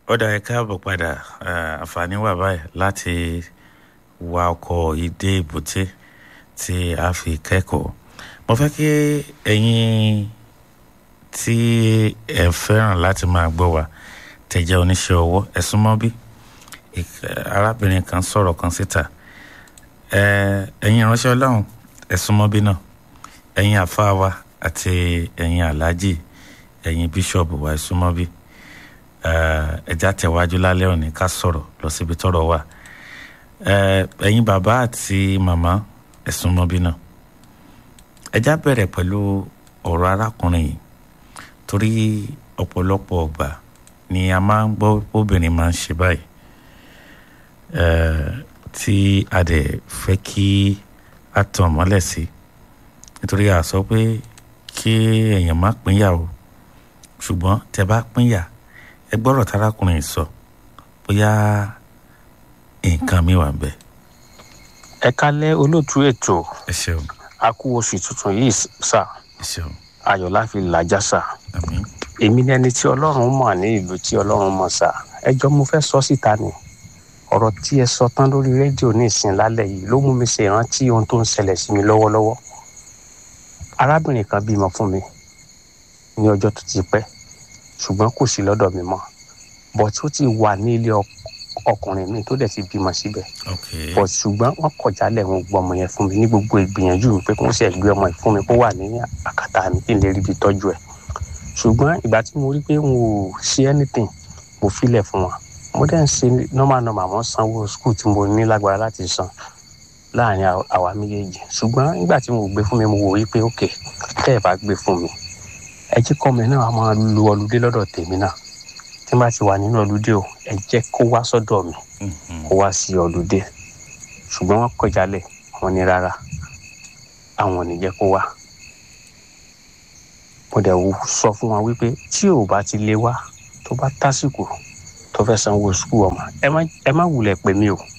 ó dá ẹ káàbọ̀ padà àǹfààní wà báyìí láti wa ọkọ̀ yìí dé èbúté tí a fi kẹ́kọ̀ọ́ mo fẹ́ kí ẹ̀yin tí ẹ fẹ́ràn láti máa gbọ́ wa tẹ̀jẹ́ oníṣẹ́ ọwọ́ ẹ súnmọ́ bí arábìnrin kan sọ̀rọ̀ kan síta ẹ̀yin ìránṣẹ́ ọlọ́run ẹ súnmọ́ bí náà ẹ̀yin àfáà wa àti ẹ̀yin aláàjì ẹ̀yin bíṣọ̀bù wa ẹ súnmọ́ bí ẹja tẹ̀wájú lálẹ́ òní ká sọ̀rọ̀ lọ síbi tọ́rọ̀ wà ẹ̀yin bàbá àti màmá ẹ súnmọ́ bí náà ẹja bẹ̀rẹ̀ pẹ̀lú ọ̀rọ̀ arákùnrin yìí torí ọ̀pọ̀lọpọ̀ ọgbà ni a máa ń gbọ́ obìnrin máa ń ṣe báyìí tí a dẹ̀ fẹ́ kí a tàn mọ́lẹ̀ sí nítorí a sọ pé kí èèyàn má pínyà o ṣùgbọ́n tẹ bá pínyà ẹ gbọ́rọ̀ tarákùnrin sọ bóyá nǹkan mi wà bẹ́ẹ̀. ẹ kálẹ́ olóòtú ètò ẹ ṣeun a kú oṣù tuntun yìí sà ẹ ṣeun ayọ̀ la fi làjà sà àmín èmi ni ẹni tí ọlọ́run mọ̀ ní ìlú tí ọlọ́run mọ̀ sà ẹjọ́ mo fẹ́ sọ síta ni ọ̀rọ̀ tí ẹ sọ tán lórí rédíò ní ìsìn lálẹ́ yìí ló mú mi ṣe ìrántí ohun tó ń ṣẹlẹ̀ sí mi lọ́wọ́lọ́wọ́ arábìnrin kan bímọ fún mi ní ọjọ́ tó ti pẹ́ ṣùgbọ́n kò sí lọ́dọ̀ mi mọ́ bọ̀ tí ó ti wà ní ilé ọkùnrin mi tó dẹ̀ ti bímọ síbẹ̀ ok bọ̀ ṣùgbọ́n wọ́n kọ̀ jálẹ̀ wọn gbọ́ ọmọ yẹn fún mi ní gbogbo ìgbìyànjú mi pé kí wọ́n sì gbé ọmọ yìí fún mi kó wà ní àkàtà mi kí n lè rí ibi tọ́jú ẹ̀ ṣùgbọ́n ìgbà tí mo rí pé n ò ṣe anything mo filẹ̀ fún wọn mo dẹ̀ ń ṣe normal normal wọ́n sanwó school tí mo ní lágbára láti san láàrin àwa méjèèjì ṣùgbọ́n nígbà tí mo gbé fún mi mo wò wípé ok tẹ́ ẹ bá gbé fún mi ẹ jẹ́ kọ́ mi náà máa lu ọlùdé lọ́dọ̀ tèmi náà tí n bá ti wà nínú ọlùdé o ẹ jẹ́ kó wá sọ́dọ̀ mi kó wá sí ọlùdé ṣùgbọ́n wọ́n kọ̀ jálẹ̀ wọ́n ní rárá àwọn ò ní jẹ́ kó wá mo dẹ̀ sọ fún wọn wípé tí ò bá ti lè wá tó bá tásìkò tó fẹ́ sanwó sukùl ọmọ ẹ má wulẹ̀ pè mí o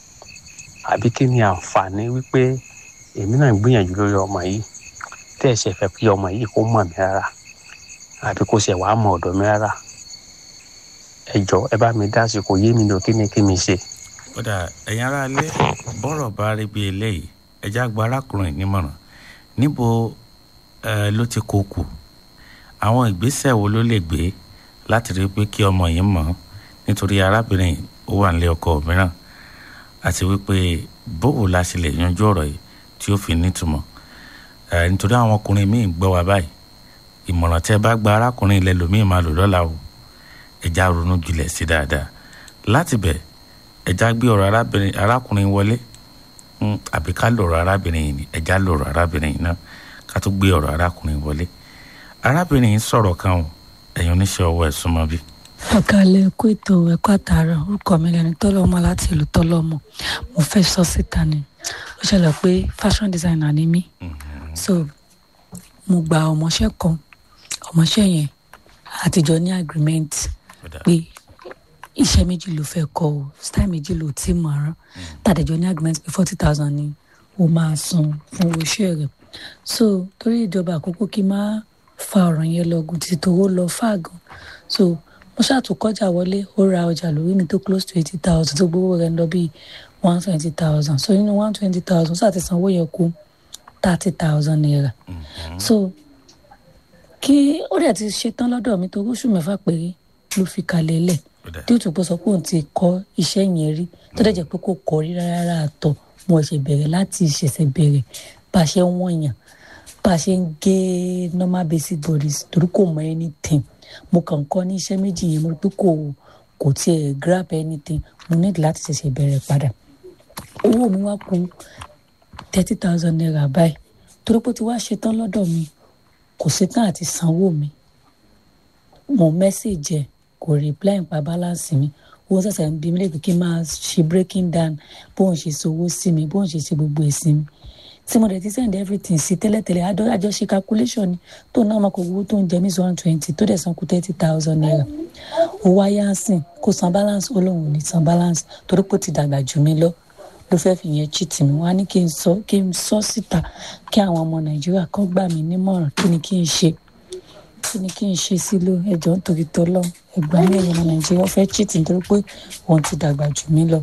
àbí kí ni àǹfààní wípé èmi náà ń gbìyànjú lórí ọmọ yìí tẹ́ ẹ ṣe fẹ́ kí ọmọ yìí kó mọ̀ mí rárá àbí kó ṣe wàá mọ̀ ọ̀dọ̀ mi rárá ẹ jọ ẹ bá mi dá sí kò yé mi lọ kí ni kí mi ṣe. kódà ẹ̀yin ará ilé bọ́rọ̀ bá rí bí eléyìí ẹja gba arákùnrin nímọ̀ràn níbo ẹ ló ti kó kù àwọn ìgbésẹ̀ wo ló lè gbé láti rí pé kí ọmọ yìí mọ̀ nítorí arábìnrin ó wà nílé ọkọ mìíràn àti wípé bóò la ṣe lè yanjú ọ̀rọ̀ yìí tí ó fi nítumọ̀ ẹ nítorí àwọn ọkùnrin míì gbọ́ wa báyìí ìmọ̀ràn tẹ́ bá gba arákùnrin ilẹ̀ lómi máa lò lọ́la o ẹja ronú jùlẹ̀ sí dáadáa láti bẹ̀ ẹja gbé ọ̀rọ̀ arábìnrin arákùnrin wọlé àbí ká lọ̀rọ̀ arábìnrin yìí ni ẹja lọ̀rọ̀ arábìnrin yìí náà ká tó gbé ọ̀rọ̀ arákùnrin wọlé arábìnrin yìí sọ̀rọ̀ kan o ẹ̀yin oníṣẹ́ ọwọ́ ẹ̀ súnmọ́ bí. ọ̀kàlẹ̀ ẹ̀kú ètò ẹ̀kọ́ àtàrà orúkọ mi lẹ́ni tọ́lọ́mọ láti ìlú tọ́lọ́mọ mo fẹ́ sọ síta ni ó ṣẹlẹ̀ pé fashion designer ni mí so mo gba ọmọọṣẹ́ kan ọmọọṣẹ́ yẹn àtijọ́ ní agreement pé iṣẹ́ méjì ló fẹ́ kọ́ o style méjì ló ti mọ̀ ọ́n tàdéjọ́ ní agreement pé forty thousand ni o máa san fún owó iṣẹ́ rẹ̀ so torí ìjọba àkókò kí n máa fa ọ̀rọ̀ yẹn lọ́gùn títí tó lọ fáàgùn so mo ṣàtúnkọjà wọlé ó ra ọjà lórí mi tó close to eighty thousand tó gbowó rẹ̀ ń lọ bíi one twenty thousand so nínú one twenty thousand ṣáà sanwó yẹn kú thirty thousand naira so kí ó dẹ̀ ti ṣetán lọ́dọ̀ mi tó oṣù mẹ́fà péré ló fi kalẹ̀ lẹ̀ tí ó tún pọ̀ sọ pé òun ti kọ́ iṣẹ́ yẹn rí tó dẹ̀ jẹ́ pé kò kọ́ rí rárá àtọ̀ mo ṣe bẹ̀rẹ̀ láti ṣẹ̀ṣẹ̀ bẹ̀rẹ̀ bá a ṣe ń wọ̀nyàn bá a ṣe ń gé normal basic bodies torí kò mọ anything mo kàn kọ́ ní iṣẹ́ méjì yẹn mo rí pé kò kò tiẹ̀ grab anything mo need láti ṣẹ̀ṣẹ̀ bẹ̀rẹ̀ padà owó mi wá kù thirty thousand naira báyìí torí pé ó ti wá ṣetán lọ́dọ̀ mi kò ṣetán àti sanwó mi mo message ẹ̀ kò reply nípa balance mi owó ṣẹ̀ṣẹ̀ ń bí mi lè kí n máa ṣe breaking down bóun ṣe sanwó sí mi bóun ṣe ṣe gbogbo èsì mi tí mo dẹ̀ ti send everything sí tẹ́lẹ̀tẹ́lẹ̀ àjọṣe calculation ni tó náà máa kó owó tó ń jẹ mí one twenty tó dẹ̀ san kú thirty thousand naira owó ayáǹsìn kó san balance ó lóun ò ní san balance torí pé ó ti dàgbà jù mí lọ ló fẹ́ fi yẹn cheat mi wá ní kí n sọ kí n sọ síta kí àwọn ọmọ nàìjíríà kan gbà mí nímọ̀ràn kí ni kí n ṣe kí ni kí n ṣe sí ló ẹjọ́ nítorí tọ́lọ́ ẹ̀gbọ́n mi ẹ̀yìn ọmọ nàìjíríà ó fẹ́ cheat nítorí pé òun ti dàgbà jù mí lọ.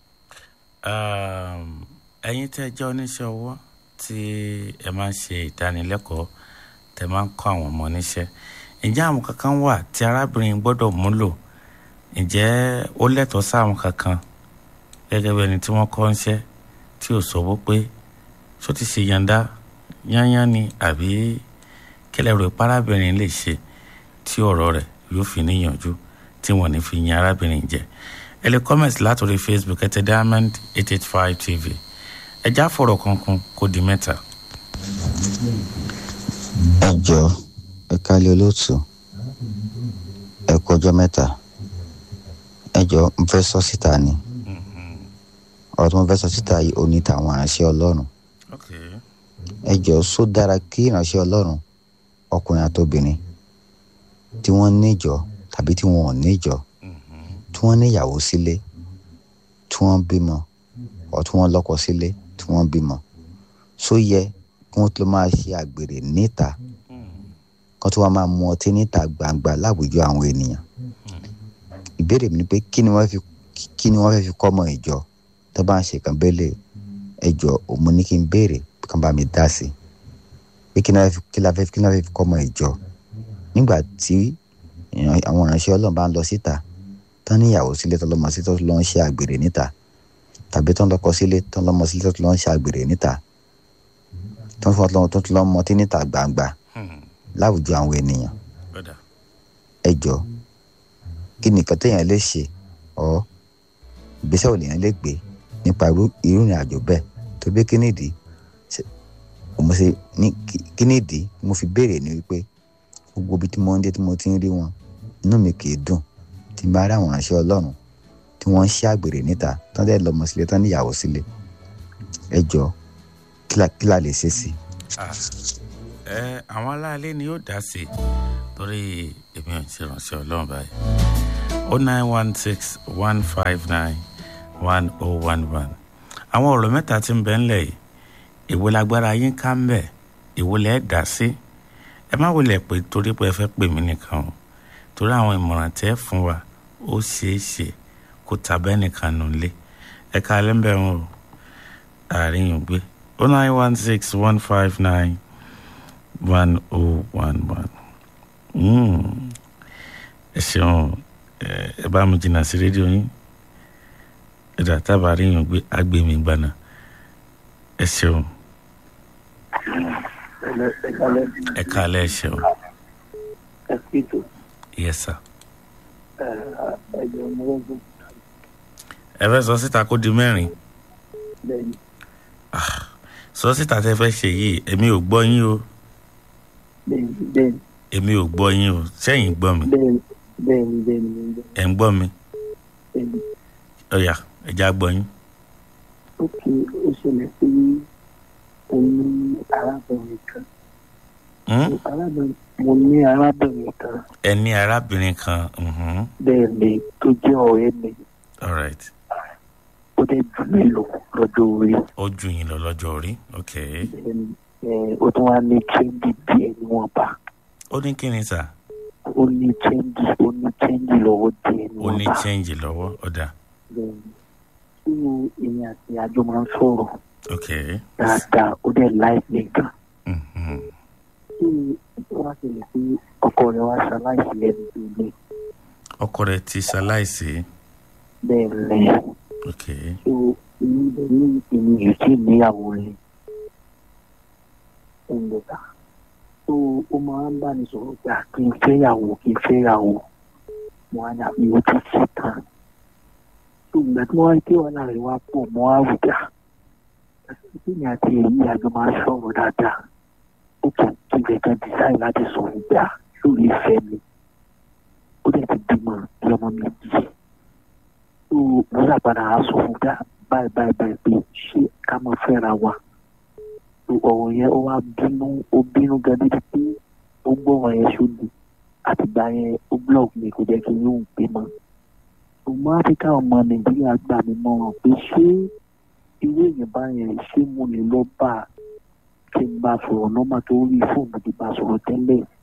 Um, ẹ̀yin tẹ́ jẹ́ oníṣẹ́ ọwọ́ tí ẹ máa ń ṣe ìdánilẹ́kọ̀ọ́ tẹ́ máa ń kọ́ àwọn ọmọ níṣẹ́ ǹjẹ́ àwọn kankan wà tí arábìnrin gbọ́dọ̀ múlò ǹjẹ́ ó lẹ́tọ̀ọ́ sáwọn kankan gẹ́gẹ́ bí ẹni tí wọ́n kọ́ ń ṣẹ́ tí ò sọ́wọ́ pé ṣó ti ṣe yànda yányán ni àbí kílẹ̀ rò pé arábìnrin lè ṣe tí ọ̀rọ̀ rẹ̀ yóò fi níyànjú tí wọ́n ní fi yan arábìnrin jẹ ẹ lè comment látòrí facebook ẹ tẹ diamond eight eight five tv ẹ já fọ̀rọ̀ kankan kó di mẹ́ta. ẹ jọ ẹ kálí olóòtú ẹ kọjọ mẹ́ta ẹ jọ n fẹ́ sọ síta ni ọ̀rọ̀ tí mo fẹ́ sọ síta yìí ò ní tàwọn aránṣẹ́ ọlọ́run okay. ẹ jọ só dára kí ìránṣẹ́ ọlọ́run ọkùnrin àtobìnrin tí wọ́n níjọ tàbí tí wọ́n ò níjọ tí wọ́n níyàwó sílé tí wọ́n bímọ ọ̀ tí wọ́n lọ́kọ sílé tí wọ́n bímọ só yẹ kí wọ́n tó máa ṣe àgbèrè níta kó tó wá máa mu ọtí níta gbangba láwùjọ àwọn ènìyàn ìbéèrè mi ni pé kí ni wọ́n fi kí ni wọ́n fẹ́ fi kọ́ ọmọ ìjọ tó bá ń ṣe kan bẹ́lẹ̀ ẹjọ́ òun ní kí n béèrè kí wọ́n bá mi dá sí pé kí ni wọ́n fi kí la fẹ́ kí ni wọ́n fẹ́ fi kọ́ ọmọ ìjọ nígbà tí èèyàn- àwọn ìránṣẹ́ ọlọ́run bá ń lọ síta tán níyàwó sílé tán lọ́mọ sílé tó lọ́ ń ṣe àgbèrè níta tàbí tán lọ́kọ sílé tán lọ́mọ sílé tó lọ́ ń ṣe àgbèrè níta tán fọ́n tó tún lọ́ mọtí níta gbangba láwùjọ àwọn ènìyàn Brother. ẹ jọ kí ni nǹkan téèyàn lè ṣe ọ ìgbésẹ̀ ò lèèyàn lè gbé nípa irú irú ìrìn àjò bẹ́ẹ̀ tó bí kí nìdí ṣe- mo ṣe ní kí- kí nìdí mo fi béèrè ní wípé gbogbo ibi tí mo ń dé tí mo ti ń rí wọn inú mi kì í dùn tí n bá rí àwọn ìránṣẹ́ ọlọ́run tí wọ́n ń ṣe àgbèrè níta tán dẹ́ lọ́mọ sílé tán níyàwó sílé ẹ jọ kí la- kí la lè ṣe sí i. Ah, ẹ àwọn aláàlẹ ni yóò dá sí i torí èmi ò ń ṣe ìránṣẹ́ ọlọ́run báyìí o nine one six one five nine one oh one one àwọn ọ̀rọ̀ mẹ́ta tí ń bẹ ńlẹ̀ yìí èwo lágbára yín ká ń bẹ̀ èwo lẹ́ẹ̀ dá sí ẹ má wulẹ̀ pé torí pé ẹ fẹ́ pè mí nìkan o torí àwọn ìmọ̀ràn tẹ́ fún wa ó ṣeé ṣe kó tabẹ́ nìkan nù lé ẹ ká lẹ́ńbẹ̀ wọn o àárín yìí gbé o nine one six one five nine one oh one one. ẹ ṣeun ẹ ẹ bá mi jìnnà sí rédíò yín ẹ dà tábà rí yín gbé agbèmí gbaná ẹ ṣeun ẹ kálẹ̀ ẹ ṣeun yes sir. ẹ fẹ́ sọ síta kó di mẹ́rin sọ síta tẹ́ fẹ́ ṣe yìí èmi ò gbọ́ yín o èmi ò gbọ́ yín o sẹ́yìn gbọ́ mi ẹ̀ ń gbọ́ mi ọ̀yà ẹ̀já gbọ́ yín. ó kí ó ṣẹlẹ̀ pé mo ní arábìnrin kan Hmm? arábìnrin mo ní arábìnrin kan ẹ ní arábìnrin kan mhm. bẹ́ẹ̀ ni tó jẹ́ ọ̀rẹ́ mi all right ó dẹ̀ jù mí lọ lọ́jọ́ orí ó ju yín lọ lọ́jọ́ orí ok Bẹ́ẹ̀ ni, eh, ó tún wá ní chẹ́ńdì díẹ̀ níwọ̀nba ó ní kí ni sà ó ní chẹ́ńdì ó ní chẹ́ńdì lọ́wọ́ díẹ̀ ó ní níwọ̀nba change lọ́wọ́ ọ̀dà bẹ́ẹ̀ ni tí èmi àti àjọ máa ń sọ̀rọ̀ ok dáadáa ó dẹ̀ láì mi gan mhm. tí wọ́n á ṣẹlẹ̀ pé ọkọ rẹ̀ wá ṣaláìsí lẹ́nu tó lé ọkọ rẹ ti ṣaláìsí bẹ́ẹ̀ lẹ́yìn. ok so èmi lè ní èmi yìí tí níyàwó rẹ ẹnìta so ó máa ń bá mi sọ̀rọ̀ pé à, kí n fẹ́yàwó kí n fẹ́yàwó mo á ní àbí o ti ṣe tán so ìgbà tí wọ́n wá ké wàhálà rẹ̀ wá pọ̀ mo á wù dá kí ni àti èyí àjọ máa ń sọ̀rọ̀ dáadáa ó kì í kí ibẹ̀ kan design láti sọ̀rọ̀ gbà lórí ìfẹ́ mi ó dẹ̀ ti bímọ bí ọmọ mi bí so mo ṣàpadà á sọ fún gbà báyìí báyìí báyìí pé ṣé ká máa fẹ́ra wa so ọ̀rọ̀ yẹn ó wá bínú ó bínú gan débi pé ó gbọ́ ọ̀rọ̀ yẹn sódì àtìgbà yẹn ó blog mi kò jẹ́ kí n yóò gbé mọ́ ọmọ áfíríkà ọmọ nàìjíríà gbà mí mọ̀ràn pé ṣé irú èèyàn báyẹn ṣé mo lè lọ bá a kí n bá a sọ̀rọ̀ nọ́mà tó rí fóònù tó bá a sọ̀rọ̀ tẹ́lẹ̀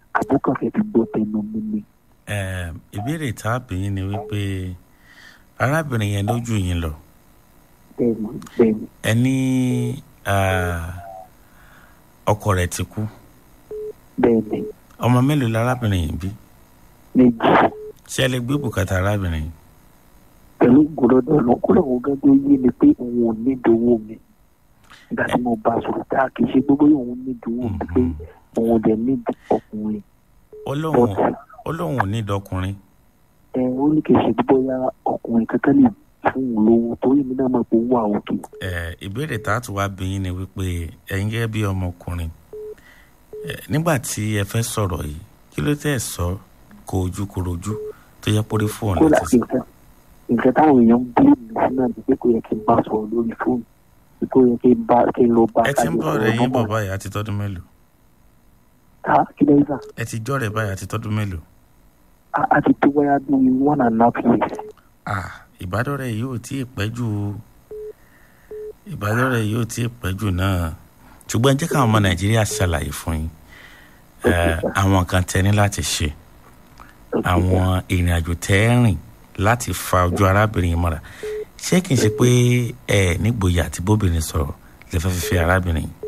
àbúkàn fẹ́ fi gbọ́ tẹnu mi ni. Eh, ìbéèrè tá a bí yín ni wípé arábìnrin yẹn lójú yín lọ bẹ́ẹ̀ni bẹ́ẹ̀ni ẹ ní ah, ọkọ rẹ̀ ti kú bẹ́ẹ̀ni ọmọ mélòó lárábìnrin yìí bí méjì ṣé ẹ lè gbé bùkátà arábìnrin yìí pẹ̀lú gbọ́dọ̀ lọ kúrò wọn gẹ́gẹ́ yé mi pé òun ò ní ìdòwò mi nígbà tí mo bá a sọ̀rọ̀ tá a kì í ṣe gbogbo òun ní ìdòwò mi pé òun ò dẹ̀ ní ọkùnrin ó lóun but ó lóun ò ní ìdọkùnrin ẹ ó ní kì í ṣe bóyá ọkùnrin kankan lè fún òun lówó torí mi náà mọ̀ pé ó wà òkè Eh, ìbéèrè tá a tún wá bí yín ni wípé ẹ̀yin gẹ́gẹ́ bí ọmọkùnrin eh, nígbà tí ẹ fẹ́ sọ̀rọ̀ yìí kí ló tẹ̀ sọ kó ojú korojú tó yẹ pórí fóònù kódà láti sọ. nǹkan nǹkan táwọn èèyàn ń bí mi sí náà ni pé kò yẹ kí n bá a sọ̀rọ̀ lórí fóònù pé kò yẹ kí n bá kí n lọ bá ẹ ti ń kájọ bọ̀ sọ̀rọ̀ rẹ̀ yín bọ̀ normal. báyìí àti tọ́dún mélòó ta kí lẹ́yìn náà ẹ ti jọ́ rẹ̀ báyìí àti tọ́dún mélòó a a ti tó wáyà bí one and a half years ah ìbádọ́rẹ̀ yìí ò tí ì pẹ́ jù ìbádọ́rẹ̀ yìí ò tí ì pẹ́ jù náà ṣùgbọ́n jẹ́ káwọn ọmọ nàìjíríà ṣàlàyé fún yín Eh, àwọn kan tẹ́ ní láti ṣe àwọn ìrìn àjò tẹ́ ẹ rìn láti fa ojú arábìnrin yìí mọ́ra ṣé kìí ṣe pé ẹ nígboyà àti bóbìnrin sọ̀rọ̀ lè fẹ́ fi fẹ́ arábìnrin yìí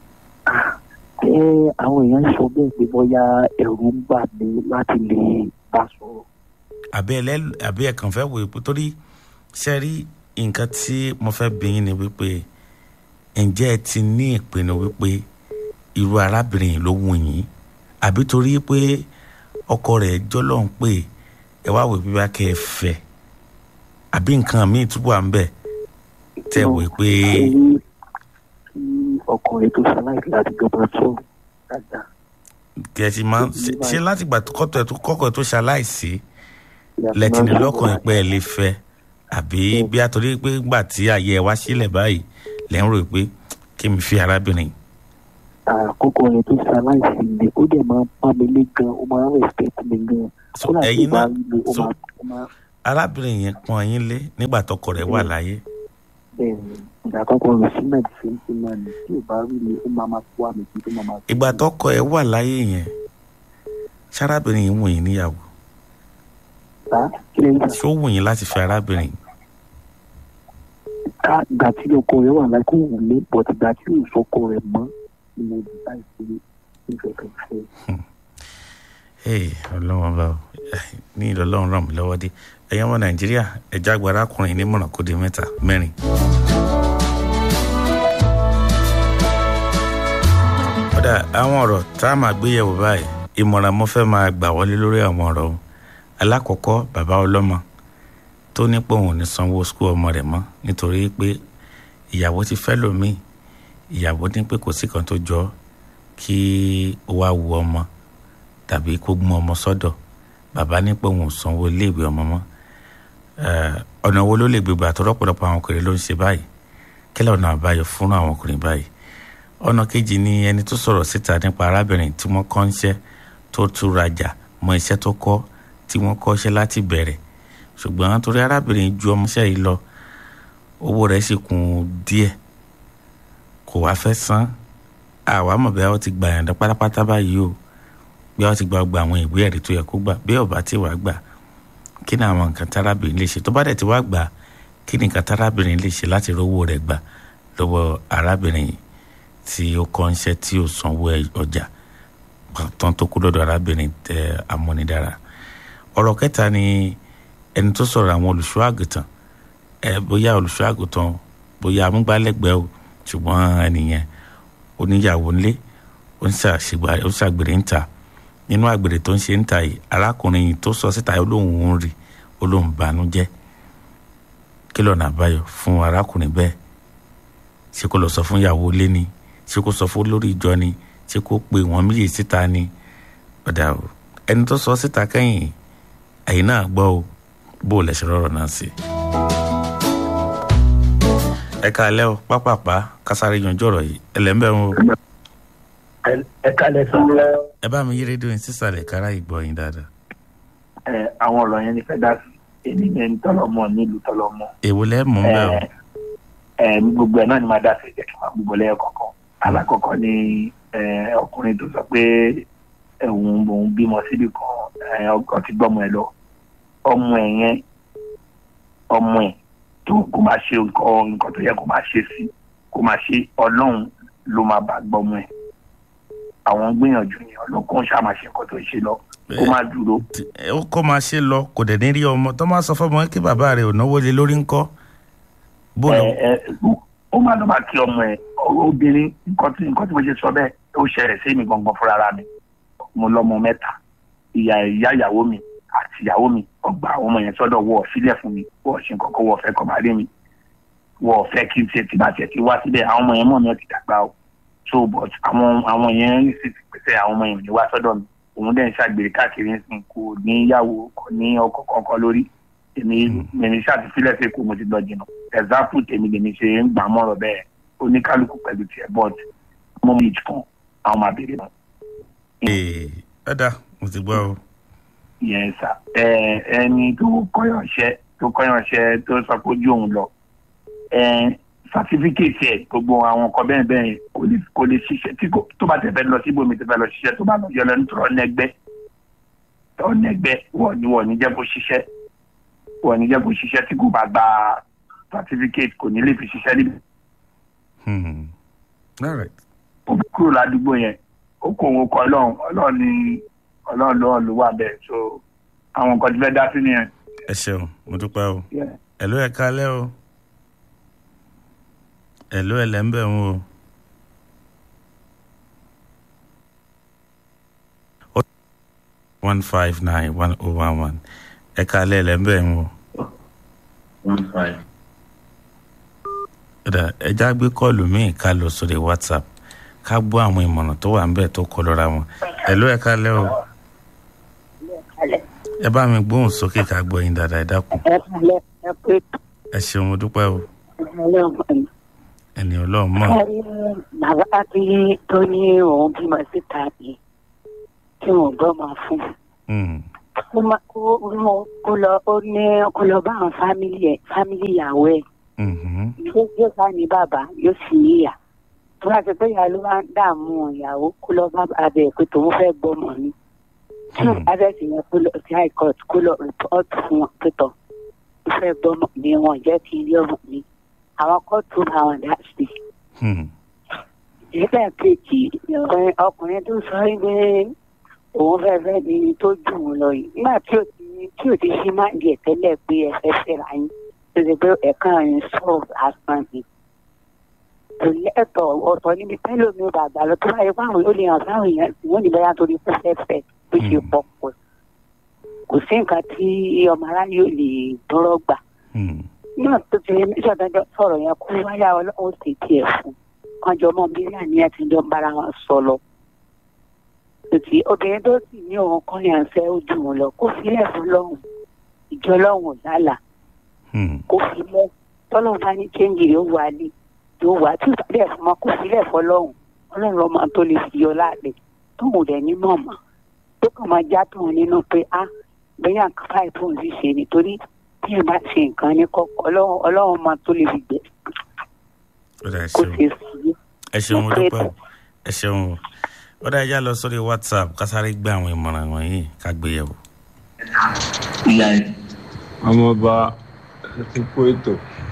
ẹ àwọn èèyàn sọ bẹ́ẹ̀ pé bóyá ẹ̀rù ń bà mí láti lè bá a sọ̀rọ̀ àbí ẹ lẹ́ àbí ẹ kàn fẹ́ wò ó torí ṣe rí nǹkan tí mo fẹ́ bí yín ni wípé ǹjẹ́ ẹ ti ní ìpinnu wípé irú arábìnrin yìí ló wù yín àbí torí pé ọkọ rẹ̀ jọ́lọ́ ń pè ẹ wá wò ó bíbá kẹ́ ẹ fẹ́ àbí nǹkan míì túbọ̀ à ń bẹ̀ tẹ́ wò ó pé Torí kí ọkùnrin tó ṣaláìsí láti jọba sọ̀rọ̀ dáadáa kẹ́ ẹ ti máa ń ṣe- ṣe láti gbà tó kọ́tọ̀ ẹ̀ tó kọ́kọ́ ẹ̀ tó ṣaláìsí lẹ́tìní lọ́kàn ẹ̀ pé ẹ lè fẹ́ àbí bí a torí pé gbà tí ààyè ẹ wá sílẹ̀ báyìí lẹ́ ń rò pé kí mi fi arábìnrin yìí. àkókò rẹ̀ tó ṣaláìsí ni ó dẹ̀ máa ń pa mi lé gan ó máa ń respect mi gan So, kódà tí ẹ̀yin ó bá náà- rí mi ó so- máa ó máa arábìnrin yẹn pọ́n yín lé nígbà tọkọ rẹ̀ wà láyé bẹ́ẹ̀ ni ìgbà àkọ́kọ́ rẹ̀ sí náà ṣe ń ṣe náà ni tí ò bá rí mi ó máa máa kó àmì tí ó máa máa. ìgbà tọkọ ẹ̀ wà láyé yẹn sárábìnrin yìí wù yín níyàwó ta kí lẹ́yìn náà ṣó wù yín láti fẹ́ arábìnrin yìí ká ìgbà tí ọkọ rẹ̀ wà láì kó wù mí bọ̀t ìgbà tí ò sọkọ rẹ̀ mọ́ ni mo dì láì ṣe ìfẹ́ kan fẹ́. Hey, ọlọ́wọ́n bá o ní ìlọ́lọ́run ràn mí lọ́wọ́ dé ẹ̀yin ọmọ nàìjíríà ẹ̀já gba arákùnrin nímọ̀ràn kó di mẹ́ta mẹ́rin. kódà àwọn ọ̀rọ̀ tá a máa gbé yẹ̀wò báyìí ìmọ̀ràn mo fẹ́ máa gbà wọlé lórí àwọn ọ̀rọ̀ o alákọ̀ọ́kọ́ bàbá ọlọ́mọ tó ní pé òun ò ní sanwó skul ọmọ rẹ̀ mọ́ nítorí pé ìyàwó ti fẹ́ lòmíì ìyàwó ní pé kò sí kan tó jọ kí ó wá wu ọmọ tàbí kó mú ọmọ sọ́dọ̀ bàbá ní pé òun ò sanwó iléèwé ọmọ mọ́ Eh, ọ̀nà wo ló lè gbégbà tó rọ́pọ̀lọpọ̀ àwọn ọkùnrin ló ń ṣe báyìí kílẹ̀ ọ̀nà àbáyọ fún àwọn ọkùnrin báyìí ọ̀nà kejì ni ẹni tó sọ̀rọ̀ síta nípa arábìnrin tí wọ́n kọ́ ń ṣẹ́ tó tún rajà mọ iṣẹ́ tó kọ́ tí wọ́n kọ́ ṣẹ́ láti bẹ̀rẹ̀ ṣùgbọ́n torí arábìnrin ju ọmọọṣẹ́ yìí lọ owó rẹ̀ sì kún díẹ̀ kò wá fẹ́ san àwa mọ̀ bí wọ́n ti gbà yànjẹ́ pátápátá báyìí o bí wọ́n ti gba gba àwọn ìwé ẹ̀rí tó yẹ kó gbà bí ọba tí wàá gbà kí ni àwọn nǹkan tárábìnrin lè ṣe tó bá dẹ̀ ti wá gbà kí ni nǹkan tárábìnrin lè ṣe láti rówó rẹ̀ gbà lọ́wọ́ arábìnrin yìí tí ó kọ́ iṣẹ́ tí ó sanwó ẹ̀- ọjà tán tó kú lọ́dọ̀ arábìnrin tẹ amúnidára ọ̀rọ̀ kẹta ni ẹni tó sọ̀rọ̀ àwọn olùṣọ́ àgùntàn ẹ bóyá olùṣọ́ àgùntàn bóyá amúgbálẹ́gbẹ̀ẹ́ o ṣùgbọ́n ẹnìyẹn oníyàwó ńlé ó ń ṣàṣìgbà- ó ń ṣàgbèrè ń ta nínú àgbèrè tó ń ṣe ń ta yìí arákùnrin yìí tó sọ síta olóhùn ń rí olóhùn bànújẹ́ kí lọ́nà àbáyọ fún arákùnrin bẹ́ẹ̀ ṣé kó lọ sọ fún ìyàwó ilé ni ṣé kó sọ fún olórí ìjọ ni ṣé kó pe wọn méjì síta ni ọ̀dà o ẹni tó sọ síta kẹ́yìn ẹ̀yìn náà gbọ́ o bó o lẹ̀ ṣe rọrọ̀ náà sí. ẹ káalẹ́ o pápápá kásáré yanjú ọ̀rọ̀ yìí ẹlẹ́mbẹ̀rún o ẹ kálẹ̀ sọ. ẹ bá mi yí rédíò yín sísàlẹ̀ kára ìgbọ́ yín dáadáa. ẹ àwọn ọ̀rọ̀ yẹn ni fẹ́ dá sí èmi ní ẹni tọ́lọ́mọ nílùú tọ́lọ́mọ. èwo lẹ́ mú bẹ́ẹ̀ o. ẹ ẹ gbogbo ẹ náà ni máa dá sí jẹ́ kí n máa gbogbo lẹ́yìn kọ̀ọ̀kan. alákọ̀ọ́kọ́ ni ẹ ọkùnrin tó sọ pé ẹ̀hún òun bímọ síbi kan ẹ̀ ọkọ ti gbọ́mọ ẹ lọ ọmọ ẹ̀ yẹn ọmọ ẹ̀ tó kó máa ṣe nǹkan nǹkan tó yẹ kó máa ṣe sí kó máa ṣe ọlọ́run ló máa bá gbọ́mọ ẹ̀ àwọn gbìyànjú ni ọlọ́kùn ṣáà máa ṣe nǹkan tó ń ṣe lọ kó má dúró Tí- ẹ, ó kọ́ máa ṣe lọ kò dẹ̀ ní rí ọmọ tó máa sọ fọmọ kí bàbá rẹ̀ ò náwó lé lórí ńkọ́ bó lọ. ẹ ẹ ó máa lọ máa kí ọmọ ẹ obìnrin nǹkan tí nǹkan tí mo ṣe sọ bẹ́ẹ̀ ó ṣẹlẹ̀ sí mi gangan fúnra ara mi mo lọ́mọ mẹ́ta ìyá ìyá ìyàwó mi àti ìyàwó mi ọgbà àwọn ọmọ yẹn sọ́dọ̀ wọ sílẹ̀ fún mi wọ ṣe nǹkan kan wọ fẹ́ kọ máa rí mi wọ fẹ́ kí n tiẹ̀ tí bá tiẹ̀ ti wá síbẹ̀ àwọn ọmọ yẹn mọ̀ mi ò ti dàgbà o so but àwọn àwọn yẹn sì ti pèsè àwọn ọmọ yẹn ò ní wá sọ́dọ̀ mi òun dẹ̀ ń ṣàgbèrè káàkiri ń sìn kò ní ìyàwó kò ní ọkọ kankan lórí èmi èmi ṣàtìfilẹ̀ sí kò mo ti lọ jìnnà example tèmi lèmi ṣe ń gbà mọ́rọ̀ bẹ́ẹ̀ oníkálukú pẹ̀lú tiẹ̀ but mo mú ìjì kan àwọn máa béèrè náà ee ẹ̀dá mo ti gbọ́ o. yẹn sà ẹ ẹni tó kọ́yọ̀ṣẹ́ tó kọ́yọ̀ṣẹ́ tó sọ pé ojú òun lọ ẹ sátífíkèétì ẹ gbogbo àwọn nǹkan bẹ́ẹ̀ bẹ́ẹ̀ kò lè kò lè ṣiṣẹ́ tí kò tó bá tẹ̀ fẹ́ lọ síbòmí tó fẹ́ lọ ṣiṣẹ́ tó bá lọ yọ lẹ́nu tó ọ̀nẹ́gbẹ́ ọ̀nẹ́gbẹ́ wọ̀ ni wọ̀ ní jẹ́ kó ṣiṣẹ́ wọ̀ ní jẹ́ kó ṣiṣẹ́ tí kò bá gba sátífíkèétì kò ní lè fi ṣiṣẹ́ níbi Hmm. all right. ó fi kúrò ládùúgbò yẹn ó kó òun kọ ọlọ́run ọlọ́run ní ọlọ́run lọ́wọ́ ló wà bẹ́ẹ̀ so àwọn nǹkan tí fẹ́ dá sí nìyẹn. ẹ ṣeun mo dúpẹ́ o. Yeah. ẹ̀ló ẹ̀ kalẹ́ o. ẹ̀ló ẹ̀ lẹ́ ń bẹ̀ ń o. one five nine one oh one one ẹ̀ kalẹ́ ẹ̀ lẹ́ ń bẹ̀ ń o. one five. Ẹ̀dá ẹja gbé kọ́ọ̀lù míì ká lọ sórí whatsapp ká gbọ́ àwọn ìmọ̀ràn tó wà ń bẹ̀ tó kọ lọ́ra wọn. ẹ̀ló ẹ̀ kalẹ́ o. ẹ bá mi gbóhùn sókè ká gbọ́ yín dáadáa ẹ dákun. ẹ kálẹ̀ ẹ pé ẹ ṣeun mo dúpẹ́ o ọlọ́run ẹni ọlọ́run mọ̀. ẹ rí bàbá tí tó ní òun bímọ síta yìí tí wọn gbọ́ máa fún Hmm. kó má kó mọ kó lọ ó ní kó lọ bá àwọn fámìlì ẹ fámìlì ìyàwó ẹ Mhm. yóò yóò bá ní bàbá yóò sì ní ìyá tó bá ti pé ìyá ló máa ń dààmú ìyàwó kó lọ bá abẹ pé tòun fẹ́ gbọ́mọ ni tí Hmm. abẹ sì yẹn kó lọ sí high court kó lọ report fún wọn pé tọ ó fẹ́ gbọ́mọ ni wọn jẹ́ kí ilé ọmọ mi àwọn kóòtù bá wọn dá sí i Hmm. nígbà kejì ọkùnrin ọkùnrin tó sọ wípé òun fẹ́ fẹ́ ni tó jù ú lọ yìí nígbà tí ò ti tí ò ti ṣí máa ń di ẹ̀tẹ́lẹ̀ pé ẹ fẹ́ fẹ́ra yín tó ṣe pé ẹ̀ka yín sọ̀rọ̀ lásán ni. kò lẹ́tọ̀ ọ̀tọ̀ níbi pẹ́lú mi ò bàgbà lọ tó báyìí fáwọn ó lè hàn sáwọn èèyàn tí wọ́n ní bẹ́yà torí kó fẹ́ fẹ́ bó ṣe Mm. pọ̀ pọ̀ kò sí nǹkan tí ọmọ aráyé ò lè dúró gbà Hmm. náà tó ti ṣàdájọ́ sọ̀rọ̀ yẹn kó wáyà ọlọ́run sì tiẹ̀ fún kánjọ mọ́ bí ní àti ìjọ ń bára wọn sọ lọ. Tòtí obìnrin tó sì ní òun kan yàn fẹ́ ó jù wọn lọ kó filẹ̀ fún lọ́hùn ìjọ lọ́hùn ò lálà Hmm. kó filẹ̀ tọ́lọ́hùn bá ní kéńjì yóò wá lé yóò wá tí ìbálẹ̀ fún ọmọ kó filẹ̀ fún lọ́hùn ọlọ́run ọmọ tó lè fi yọ láàlẹ̀ tóun ò dẹ̀ ní mọ̀mọ́ tó kàn máa já tóun nínú pé á bẹ́yà nǹkan báyìí tóun sì ṣe nítorí bí ẹ bá ṣe nǹkan ní kọ́kọ́ ọlọ́run ọlọ́run ọmọ tó lè fi gbẹ ó dà ẹ kó ṣeun ṣe sí ẹ ṣeun mo Mo pé dúpẹ́ o. ẹ ṣeun o ó dà ẹja lọ sórí whatsapp ká sáré gbé àwọn ìmọ̀ràn wọ̀nyí ká gbé yẹ̀wò. ìyá ẹ ọmọọba ti kó ètò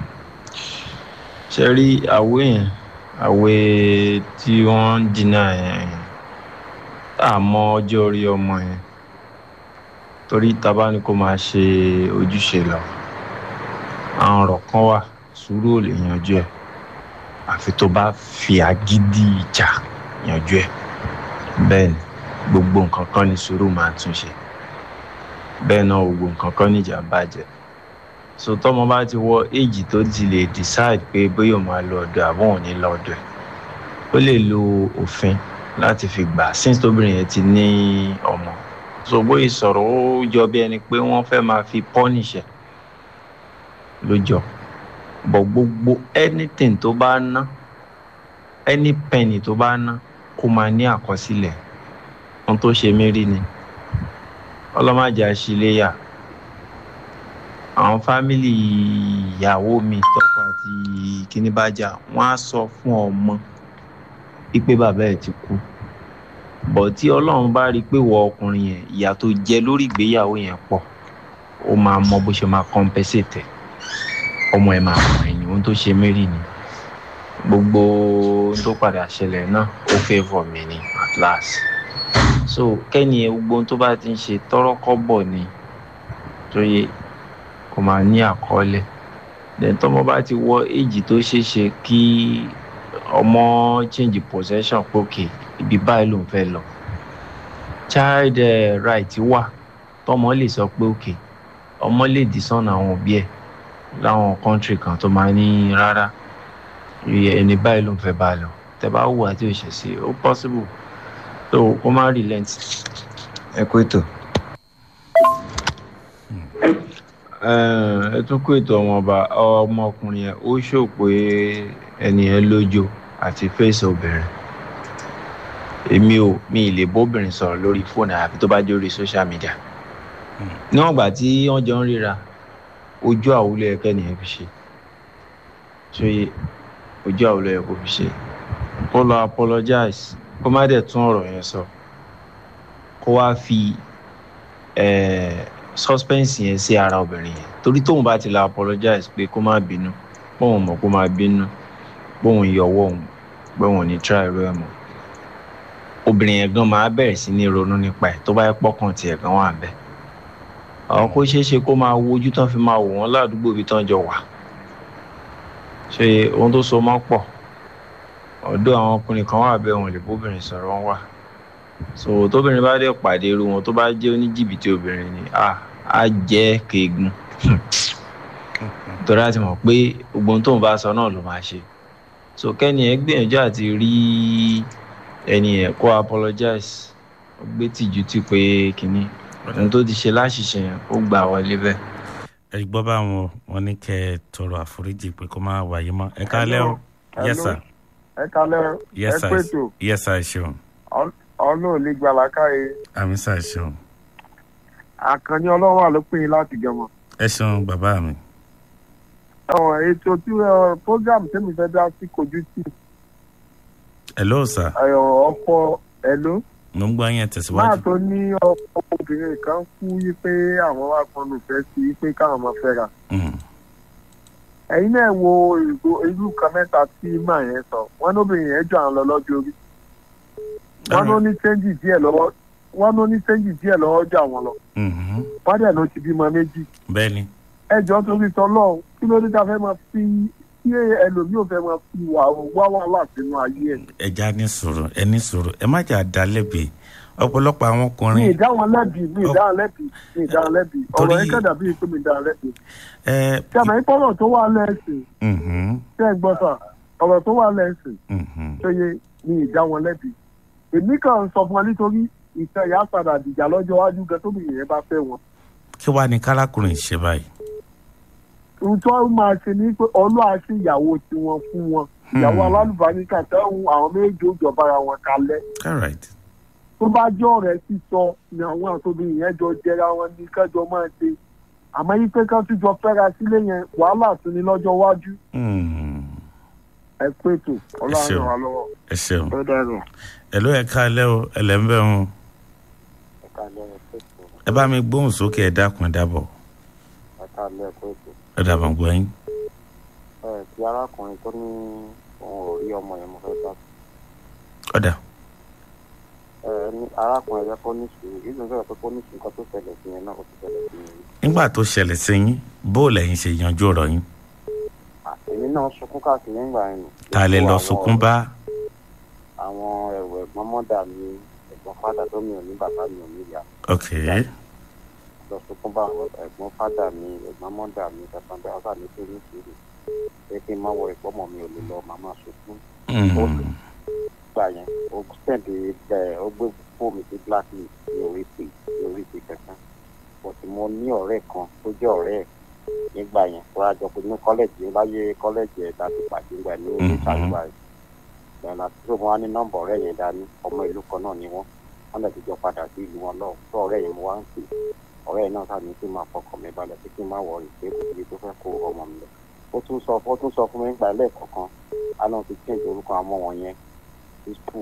ṣe rí àwé yẹn àwé tí wọ́n ń dínà yẹn tá a mọ ọjọ́ orí ọmọ yẹn torí tábà ní kó máa ṣe ojúṣe lọ àwọn ọ̀rọ̀ kan wà sùúrù ò lè yanjú ẹ̀ àfi tó bá fi agídí ìjà yanjú ẹ̀ bẹ́ẹ̀ ni gbogbo nǹkan kan ní sùúrù máa tún ṣe bẹ́ẹ̀ náà gbogbo nǹkan kan níjà bàjẹ́ so tọ́mọ bá ti wọ éèjì tó ti lè decide pé bóyá òun máa lọ ọ̀dọ̀ àbọ̀ òun ní lọ ọ̀dọ̀ ẹ̀ ó lè lo òfin láti fi gbà since tóbìnrin yẹn ti ní ọmọ so bóyá sọ̀rọ̀ ó jọ bí ẹni pé wọ́n fẹ́ máa fi punish ẹ̀ lójọ bọ̀ gbogbo anything tó bá ná any penny tó bá ná kó máa ní àkọsílẹ̀ ohun tó ṣe mí rí ni ọlọ́màjà àṣìléyà àwọn fámìlì ìyàwó mi tọkọ àti kíní bá jà wọn á sọ fún ọmọ wípé bàbá ẹ ti kú bọ̀ tí ọlọ́run bá rí i pé wọ ọkùnrin yẹn ìyà tó jẹ lórí ìgbéyàwó yẹn pọ̀ ó máa mọ bó ṣe máa compensate ẹ̀ ọmọ ẹ̀ máa mọ̀ ẹ̀yìn ohun tó ṣe mary ni gbogbo ohun tó padà ṣẹlẹ̀ náà ó favour mi ni at last so kẹ́ni ẹ gbogbo ohun tó bá ti ń ṣe tọ́rọ́kọ́bọ̀ ni tó yẹ kó máa ní àkọọ́lẹ̀ then tọ́mọ bá ti wọ èjì tó ṣeé ṣe kí ọmọ change possession pókè ibi báyìí ló ń fẹ́ lọ child uh, right wà tọ́mọ lè sọ pé òkè ọmọ lè dì sọ́nà àwọn òbí ẹ̀ láwọn country kan tó máa ní rárá ẹni báyìí ló ń fẹ́ bá a lọ tẹ bá wù àti òṣèṣe ó possible so kó má relent ẹ kó ètò. ẹ tún kó ètò ọmọọba ọmọkùnrin yẹn ó ṣò pé ẹni yẹn lójó àti fèsì obìnrin èmi ò mi ì lè bóbìnrin sọ̀rọ̀ lórí fóònù àbí tó bá jẹ́ orí social media níwọ̀n ìgbà tí wọ́n jọ ń ríra ojú àwùlẹ̀ ẹ̀kẹ́ nìyẹn fi ṣe ṣòye ojú àwùlẹ̀ ẹ̀kọ́ fi ṣe kó lọ apologize kó má dẹ̀ tún ọ̀rọ̀ yẹn sọ kó wá fi suspense yẹn sí ara obìnrin yẹn torí tóun bá ti lọ apologize pé kó má bínú bóun mọ̀ kó má bínú bóun yọwọ́ òun bóun ní try irú ẹ̀ mọ́ obìnrin yẹn gan máa bẹ̀rẹ̀ sí ní ronú nípa ẹ̀ tó bá yẹ pọ́kàn tiẹ̀ gan wà bẹ́ẹ̀ àwọn kó ṣeé ṣe kó máa wojú tán fi máa wò wọ́n ládùúgbò ibi tán jọ wà ṣe ohun tó so mọ́ pọ̀ ọ̀dọ̀ àwọn ọkùnrin kan wà bẹ́ẹ̀ wọn lè bóbìnrin sọ̀rọ̀ wọn wà so tóbìnrin bá dẹ̀ pàdé irú wọn tó bá jẹ́ oníjìbìtì obìnrin ni à á jẹ́ keegun torí àti mọ̀ pé gbogbo ohun tóun bá sọ náà ló máa ṣe so kẹ́ni ẹ̀ gbìyànjú àti rí ẹni ẹ̀ kó apologize ó gbé tìjú tí pé kínní ohun tó ti ṣe láṣìṣe yẹn ó gbà wọlé bẹ́ẹ̀. ẹ gbọ́ báwọn wọn ní kẹ́ ẹ tọrọ àforíjì pé kó má wáyé mọ́ ẹ kálẹ́ o yes sir ẹ kálẹ́ o yes ẹ sir pètò yes sir ṣeun ọ̀nà ò lè gbà lákàyè àmì sir ṣeun àkànní ọlọ́run wà ló pín in láti gẹ̀mọ́. ẹ ṣeun bàbá mi ẹ̀wọ̀n ètò tí ẹ, program tẹ́mi fẹ́ dá sí kojú sí hello sir ọ̀pọ̀ ẹ̀ló mo ń gbọ́ yẹn máa tẹ̀síwájú tó ní ọkọ obìnrin kan kú yí pé àwọn wá pọnù fẹ́ sí i pé káwọn máa fẹ́ ra. Mm, ẹ̀yin náà wo ìgò irú kan mẹ́ta tí màá yẹn sọ wọ́n lóbìnrin yẹn jọ àwọn lọ lọ́jọ́ orí wọ́n ló ní sẹ́ńjì díẹ̀ lọ́wọ́ wọ́n ló ní sẹ́ńjì díẹ̀ lọ́wọ́ jọ àwọn lọ mhm, wọ́n dẹ̀ ló ti bímọ méjì bẹ́ẹ̀ ni ẹjọ́ torí tọ́lọ́ kí ló dé tá a fẹ́ máa fi kí ẹlòmíì ò fẹ́ máa fi wà wá wàhálà sínú ayé ẹ̀. ẹja ní sùúrù ẹ ní sùúrù ẹ má jà dá lẹ́bi ọ̀pọ̀lọpọ̀ àwọn mi ọkùnrin ì dá wọn lẹ́bi mi ì dá wọn lẹ́bi mi ì dá wọn lẹ́bi ọ̀rọ̀ Torí- yẹn kẹ́dà bíi pé mi ì dá wọn lẹ́bi. ẹ ṣé àmọ́ ìpọ́nrọ̀ tó wà lẹ́sìn mhm, ṣé ẹ gbọ́ sà ọ̀rọ̀ tó wà lẹ́sìn mhm. tó yẹ mi ì dá wọn lẹ́bi. èmi kàn ń sọ fún wọn nítorí ìfẹ́ ìyá padà dìjà lọ́jọ́ iwájú gan tóbi yẹn bá fẹ́ wọn. kí wàá ní kálákùnrin ṣe báyìí ohun tó máa ṣe ni pé ọlọ́wà sí ìyàwó tiwọn fún wọn ìyàwó Hmm. alálùbáníkà tẹ́hùn àwọn méjì ó jọba ara wọn kalẹ̀ all right tó bá jọ ọ̀rẹ́ sísọ ni àwọn àtòbí yẹn jọ jẹra wọn ní kẹjọ máa ṣe àmọ́ yí pé ká tún jọ fẹ́ra sílé yẹn wàhálà tún ní lọ́jọ́ iwájú Mm, ẹ pé ètò ọlọ́run ṣeun. ràn wá lọ́wọ́ ẹ ṣeun ó dẹrùn. ẹ ló ẹ kálẹ́ o ẹ lẹ́ ń bẹ̀ wọn ẹ bá mi gbóhùn sókè ẹ dákun ẹ dábọ̀ àtàlẹ́ ẹ̀kọ́ ètò ẹ dàbọ̀ gbọ́ yín ẹ̀ ti arákùnrin tó ní òun ò rí ọmọ yẹn mo fẹ́ bá ọ̀dà ẹ̀ ní arákùnrin yẹn kó ní sùúrù ìlú ń sọ̀rọ̀ pé kó ní sùúrù nǹkan tó ṣẹlẹ̀ sí yẹn náà ó ti ṣẹlẹ̀ sí yẹn rí. nígbà tó ṣẹlẹ̀ sí yín bó lẹ́yìn ṣe yanjú ọ̀rọ̀ yín èmi náà sunkún káàkiri nígbà yẹn nù. ta lè lọ sunkún bá àwọn ẹ̀wọ̀ ẹ̀gbọ́n mọ́dà mi ẹ̀gbọ́n fádà tó mi ò ní bàbá mi ò ní ìyá ok lọ sunkún bá àwọn ẹ̀gbọ́n fádà mi ẹ̀gbọ́n mọ́dà mi kankan bẹ́ẹ̀ ọ̀sán mi tó ní sùúrù pé kí n má wọ ìpọ́mọ̀ mi ò lè lọ màmá sunkún Mm, gbà yẹn ó sẹ́ǹdì ẹ̀ ó gbé fóònù sí blacklist ní orí pè ní orí pè kankan but mo ní ọ̀rẹ́ kan tó jẹ́ ọ̀rẹ́ ẹ̀ nígbà yẹn tó a jọ pé ní kọ́lẹ́jì láyé kọ́lẹ́jì ẹ̀ láti pàdé ńgbà ní orí Mhm. ìtàgbà ẹ̀ bẹ́ẹ̀ láti tó mo wá ní nọ́mbà ọ̀rẹ́ yẹn dání ọmọ ìlú kan náà ni wọ́n wọ́n lè ti jọ padà sí ìlú wọn lọ́wọ́ tó ọ̀rẹ́ yẹn mo wá ń pè ọ̀rẹ́ yẹn náà sàmì kí n máa fọkàn mi balẹ̀ pé kí n má wọrí pé kò síbi tó fẹ́ kó ọmọ mi lọ ó tún sọ ó tún sọ fún mi nígbà lẹ́ẹ̀kọ̀ọ̀kan aláwọ̀ ti change orúkọ àwọn wọn yẹn sí school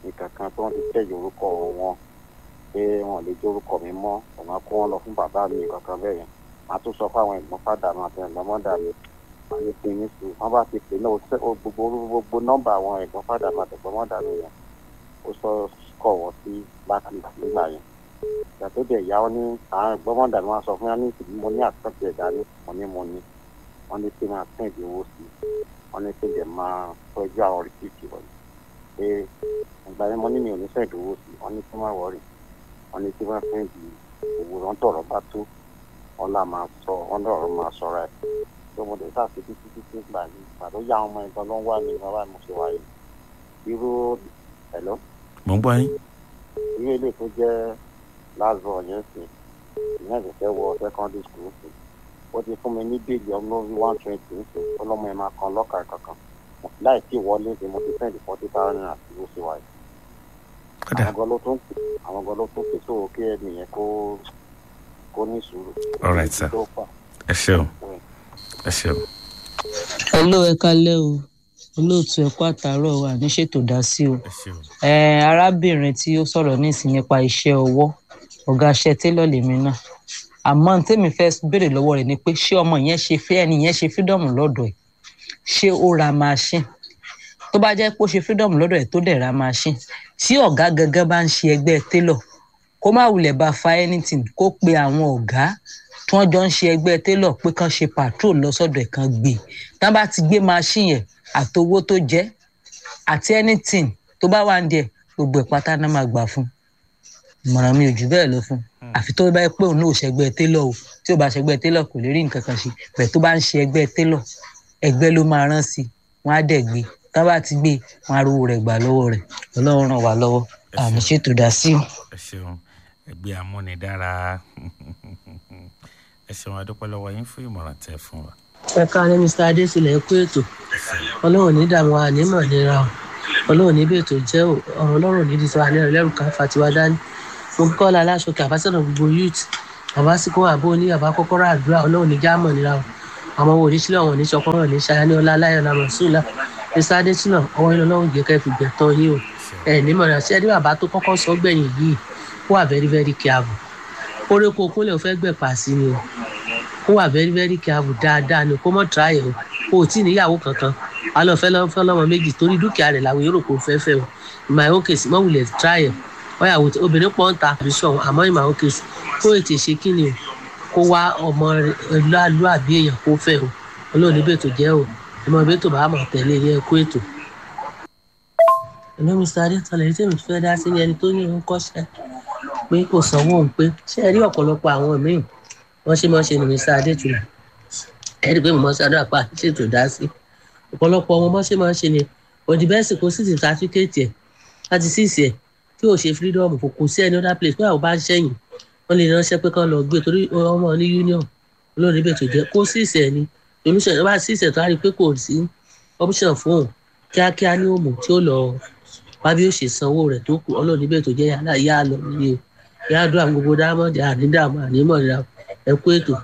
nǹkan kan tó ń ti tẹ̀yẹ orúkọ wọn pé wọn lè jẹ́ orúkọ mi mọ́ ọ̀nà kó wọn lọ fún bàbá mi kankan bẹ́ẹ̀ yẹn màá tún sọ fáwọn ẹ̀gbọ́n fàdà mi àti ẹ̀gbọ́n mọ́dà mi màá ní pé ní sùn wọ́n bá ti pè náà ó sẹ́- ó gbogbo gbogbo nọ́mbà àwọn ẹ̀gbọ́n fàdà mi àti ẹ̀gbọ́n mọ́dà mi yẹn ó sọ kọ̀ wọ́n sí blacklist nígbà yẹn ìgbà tó dẹ̀ yá wọn ní àwọn ẹ̀gbọ́n mọ́dà mi wá sọ fún yá ní ìsìn mo ní àtúntò ẹ̀dá ní mo ní mo ní wọ́n ní pé máa tẹ̀ ìdíwó sí wọ́n ní pé dẹ̀ máa tọ́jú àwọn rìsíìtì wọ̀nyí pé ìgbà yẹn mo ní mi ò ní fẹ́ ìdíwó sí wọ́n ní kí má wọ́ọ̀rì wọ́n ní kí wọ́n fẹ́ ìdí òwò rán tọ̀rọ̀ bá tó wọ́n là máa sọ wọ́n lọ́rọ̀ máa sọ̀rọ̀ ẹ̀ tó mo dé sáà sí títí títí gbà ní ìgbà tó yá àwọn ọmọ ẹ̀gbọ́n ló ń wá mi bàbá mi ṣe wáyé irú ẹ̀lọ́ mo ń gbọ́ yín irú ilé tó jẹ́ lázọ yẹn sí ìyẹn ìfẹ́ wọ secondary school sí ó ti fún mi ní bíìlì ọlọ́run one twenty ní sèé ọlọ́mọ ẹ̀ máa kan lọ́kà kankan láì tí wọlé ní mo ti sẹ́ndì forty thousand naira sí ó sì wáyé kódà àwọn gan ló tún pè àwọn gan ló tún pè tó kí ẹni yẹn kó kó ní sùúrù. All right, sir. tó fà ẹ ṣeun ẹ ṣeun hello ẹ kálẹ́ o olóòtú ẹ kú àtàárọ̀ wa ní ṣètò dá sí o ẹ ṣeun ẹ arábìnrin tí ó sọ̀rọ̀ nísìn nípa iṣẹ́ ọwọ́ ọ̀gá iṣẹ́ télọ̀ lèmi náà àmọ́ tèmi fẹ́ béèrè lọ́wọ́ rẹ̀ ni pé ṣé ọmọ yẹn ṣe fẹ́ ẹni yẹn ṣe fídọ̀mù lọ́dọ̀ ẹ̀ ṣé ó ra machine tó bá jẹ́ pé ó ṣe fídọ̀mù lọ́dọ̀ ẹ̀ tó dẹ̀ ra machine tí ọ̀gá gangan bá ń ṣe ẹgbẹ́ télọ̀ kó má wulẹ̀ bá fa anything kó pe àwọn ọ̀gá tí wọ́n jọ ń ṣe ẹgbẹ́ télọ̀ pé kán ṣe patrol lọ́sọ̀dọ̀ ẹ̀ kan gbé tán bá ti gbé machine yẹn àtowó tó jẹ́ àti anything tó bá wà ń díẹ̀ gbogbo ẹ̀ pátá náà máa gbà fún ìmọ̀ràn mi ò jù bẹ́ẹ̀ lọ fún àfi tó bá yẹ pé òun náà ò ṣẹgbẹ́ télọ̀ o tí ò bá ṣẹgbẹ́ télọ̀ kò lè rí nǹkan kan ṣe bẹ́ẹ̀ tó bá ń ṣe ẹgbẹ́ télọ̀ ẹgbẹ́ ló máa rán sí i wọ́n á dẹ̀ gbé tán bá ti gbé wọn á rówó rẹ̀ gbà lọ́wọ́ rẹ̀ ọlọ́run ràn wá lọ́wọ́ àmì ṣètò dá sí o. ẹ ṣeun ẹgbẹ́ amúnidára ẹ ṣeun adúpẹ́ lọ́wọ́ yín fún ìmọ̀ràn tẹ́ fún wa. ẹ káàárẹ̀ mr adésílẹ̀ kú ètò ọlọ́run ní dààmú ànímọ̀ nira o ọlọ́run níbi ètò jẹ́ o ọ̀rọ̀ ọlọ́run ní ìdíje àní ẹ̀rọ ká fatiwa dání mo kọ́ la aláṣọkè àbásọ̀nà gbogbo youth àbásíkò àbó ní àbá kọ́kọ́rọ́ àdúrà ọlọ́run ní jámọ̀ nira o àwọn wo oníṣílẹ̀ wọn ní sọkọ́rọ̀ ní ṣayá ní ọlá aláyọ̀ làmọ̀ sùlá mr adésínà ọwọ́ yín ọlọ́run jẹ́ kẹ́ fi gbẹ̀tọ́ yín o ẹ̀ nímọ̀ rẹ̀ ṣé ẹni bàbá tó kọ́kọ́ sọ gbẹ̀yìn yìí wà very very careful orí kò kúnlẹ̀ ò fẹ́ gbẹ̀pà sí ni o kó wà very very careful dáadáa ni kó mọ̀ try ẹ̀ o kó o tí ì níyàwó kankan alọ́ fẹ́ lọ́wọ́ fẹ́ lọ́mọ méjì torí dúkìá rẹ̀ làwọn èrò kò fẹ́ fẹ́ o in my own case mọ̀ wulẹ̀ try ẹ̀ ọ̀yàwó tí obìnrin pọ̀ ń ta àbí sọ̀hún àmọ́ in my own case kó ètè ṣe kí ni o kó wá ọmọ lálú àbí èèyàn kó fẹ́ o olóòní bètò jẹ́ o ọmọ bètò bá mọ̀ tẹ̀lé yẹ kó ètò. ẹ̀lọ́ mr adétọ́lẹ̀ yìí tèmi fẹ́ dá sí ní ẹni tó ní òun kọ́ṣẹ́ pé kò sanwó òun pé ṣé ẹ rí ọ̀pọ̀lọpọ̀ àwọn míì wọ́n ṣe máa ń ṣe ní mr adétúlẹ̀ ẹ rí i pé mo máa ń ṣàdúrà pa ṣètò dá sí ọ̀pọ̀lọpọ̀ wọn bọ́n ṣe máa ń ṣe ni òdì bẹ́ẹ̀ sì kó sì ti sáfíkẹ́ẹ̀tì ẹ̀ láti síìsì ẹ̀ tí ò ṣe freedom kò kò sí any other place pé àwọn bá ń ṣẹ̀yìn wọ́n lè ránṣẹ́ pé kán lọ gbé torí ọmọ ní union olóòní ibẹ̀ tó jẹ́ kó síìsì ẹ̀ ni solution bá síìsì ẹ̀ tó á rí i pé kò sí option fún òun kíákíá ní òmù tí ó lọ wá bí ó ṣe sanwó rẹ̀ tó kù olóòní ibẹ̀ tó jẹ́ yàrá yá lọ nílé o yá dùn àwọn gbogbo dámọ̀dì ànídàmú ànímọ̀ ìlà ẹ kú ètò.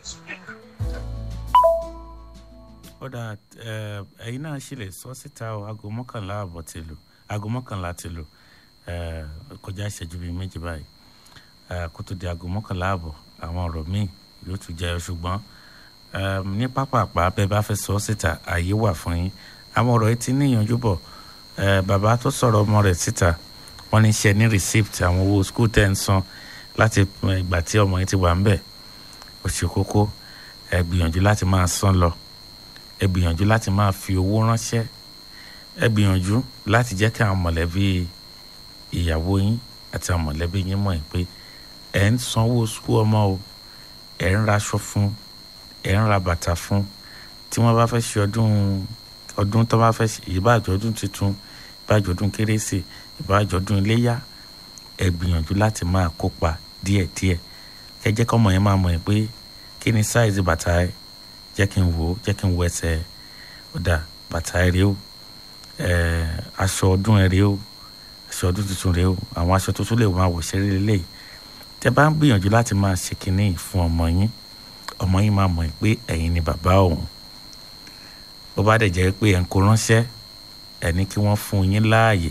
ó dà ẹ ẹyin náà ṣì lè sọ síta o aago mọ́kànlá àbọ̀ ti lò aago mọ́kànlá ti lò ẹ kọjá ìṣẹ́jú bíi méjì báyìí ẹ kó tó di aago mọ́kànlá àbọ̀ àwọn ọ̀rọ̀ míì yóò tún jẹ́ ṣùgbọ́n ẹ ní pápápá bẹ́ẹ̀ bá fẹ́ sọ síta ààyè wà fún yín àwọn ọ̀rọ̀ yìí ti níyànjú bọ̀ ẹ bàbá tó sọ̀rọ̀ ọmọ rẹ̀ síta wọ́n ní ṣe ní receipt àwọn owó school tẹ̀ ń san láti ìgbà tí ọmọ yìí ti wà ń bẹ̀ ó ṣe kókó ẹ gbìyànjú láti máa san lọ ẹ gbìyànjú láti máa fi owó ránṣẹ́ ẹ gbìyànjú láti jẹ́ kí àwọn mọ̀lẹ́bí ìyàwó yín àti àwọn mọ̀lẹ́bí yín mọ̀ pé ẹ̀ ń sanwó sukú ọmọ o ẹ̀ ń raṣọ fún ẹ̀ ń ra bàtà fún tí wọ́n bá fẹ́ ṣe ọdún ọdún tó bá fẹ́ ṣe ìbáàjọ́ ọdún tuntun ìbáàjọ́ ọdún kérésì ìbáàjọ́ ọdún iléyà ẹ gbìyànjú láti máa kópa díẹ̀díẹ̀ kẹ́ jẹ́ kọ́mọ yẹn máa mọ̀ pé kí ni sáìzì bàtà ẹ̀ jẹ́ kí n wò ó jẹ́ kí n wọ ẹsẹ̀ ó dà bàtà ẹ̀ rèé o aṣọ ọdún ẹ̀ rèé o aṣọ ọdún tuntun rèé o àwọn aṣọ tuntun lè máa wọ̀ ṣeré lélẹ̀ tẹ́ bá ń gbìyànjú láti máa ṣe kinní fún ọmọ yín ọmọ yín máa mọ̀ pé ẹ̀yin ni bàbá òun bó bá dẹ̀ jẹ́ pé ẹ̀ ń kó ránṣẹ́ ẹ̀ ní kí wọ́n fún yín láàyè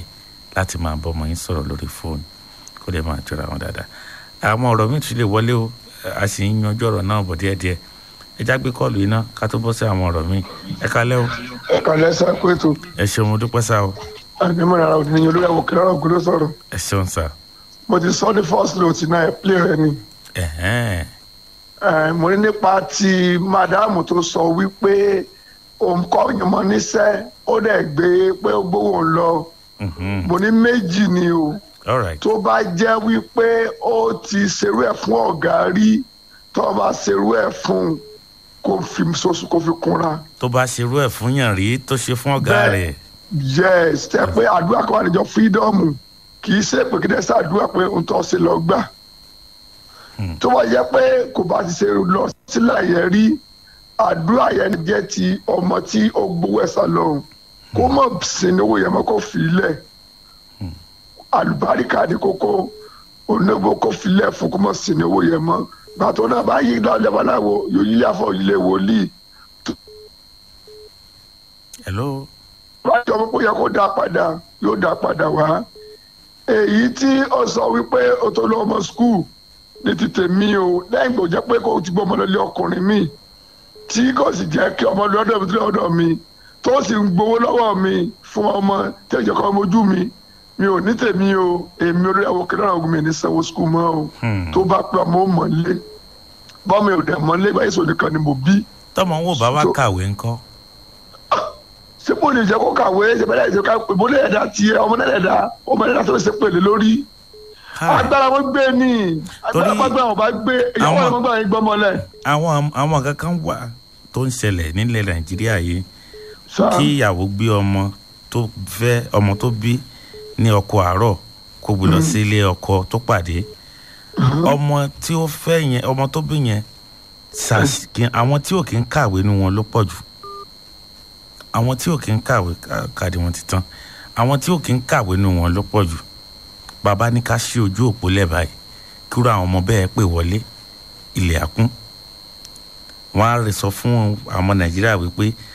láti máa bọ́ ọmọ yín sọ̀rọ̀ lórí fóònù kó lè máa jọra wọn dáadáa àwọn ọ̀rọ̀ míì tún lè wọlé o a sì ń yanjú ọ̀rọ̀ náà bọ̀ díẹ̀díẹ̀ ẹ já gbé kọ́ọ̀lù yìí ná ká tó bọ́ sí àwọn ọ̀rọ̀ míì ẹ kalẹ́ o ẹ kàlẹ́ sá kó ètò ẹ ṣeun mo dúpẹ́ sá o àdèmọ́ra ara òdì ní olórí àwọn òkèlè ọ̀rọ̀ ògùn ló sọ̀rọ̀ ẹ ṣeun sá mo ti sọ ní first note náà ẹ play rẹ ni ẹ̀hẹ́n Eh, mo ní nípa ti mádàmù tó sọ wípé òun kọ́ ìyànmọ́ níṣẹ́ ó dẹ̀ gbé pé ó gbówó ń lọ mhm, mo ní méjì ni o all right tó bá jẹ́ wípé ó ti ṣerú ẹ̀ fún ọ̀gá rí tó bá ṣerú ẹ̀ fún un kó fi soso kó fi kunra tó bá ṣerú ẹ̀ fún yàn rí tó ṣe fún ọ̀gá Bẹ́ẹ̀. rẹ̀ yes tẹ pé àdúrà kan wà níjọ fídọ́ọ̀mù kì í ṣe pé kí dẹ́sẹ̀ àdúrà pé ohun tó ṣe lọ gbà tó bá yẹ pé kò bá ti ṣe lọ sílẹ̀ yẹn rí àdúrà yẹn jẹ́ ti ọmọ tí ó gbowó ẹ̀sà lọ́hùn kó mọ̀ sínú owó yẹn mọ́ kó fi lẹ̀ àlùbáríkà ní kókó onígbò kó fi lẹ̀ fún kó mọ̀ sínú owó yẹn mọ́ gbàtọ́ náà bá yí lọ́lẹ́ baláwo yóò yí àfọ̀ ilé wòlíì hello láti ọmọ pé yẹ kó dá padà yóò dá padà wá èyí tí ó sọ wípé o tó lọ ọmọ skul ní ti tèmi o lẹ́yìn tó jẹ́ pé kó o ti gbọ́ ọmọ lọ́lé ọkùnrin mi tí kò sì jẹ́ kí ọmọ lọ́dọ̀ mi tó lọ́dọ̀ mi tó sì ń gbowó lọ́wọ́ mi fún ọmọ tí ẹ̀jẹ̀ kan mojú mi mi ò ní tèmi o èmi olórí àwọn kìnìún àwọn ogun mi ní sanwó skul mọ́ o Hmm. tó bá pẹ́ ọmọ ó mọ̀lé bọ́mi ò dẹ̀ mọ́lé báyìí sọ nìkan ni mo bí tọmọ ń wò bá wá So- kàwé ńkọ́ ṣé mo lè jẹ́ kó kàwé ṣe bẹ́ẹ̀ ṣe ká ìbò lè ẹ̀dá tiẹ̀ ọmọ náà ẹ̀dá ọmọ náà tó ṣe pèlè lórí. agbára wọn gbé ní agbára wọn gbé àwọn bá gbé ìyàwó àwọn- àwọn gbà yín gbọmọlẹ. àwọn àwọn kankan wà tó ń ṣẹlẹ̀ nílẹ̀ nàìjíríà yìí Sá. kí ìyàwó gbé ọmọ tó fẹ́ ọmọ tó bí ní ọkọ àárọ̀ kó gbé lọ sí ilé ọkọ tó pàdé ọmọ tí ó fẹ́ yẹn ọmọ tó bí yẹn ṣàṣ- kí- àwọn tí ò kí ń kàwé nu wọn ló pọ̀ jù àwọn tí ò kí ń kàwé ká- káàdì wọn ti tán àwọn tí ò kí ń kàwé nu wọn ló pọ̀ jù bàbá ní ká ṣí ojú òpó lẹ̀ báyìí kúrò àwọn ọmọ bẹ́ẹ̀ pè wọlé ilẹ̀ àkún wọn á rè sọ fún àwọn ọmọ nàìjíríà wípé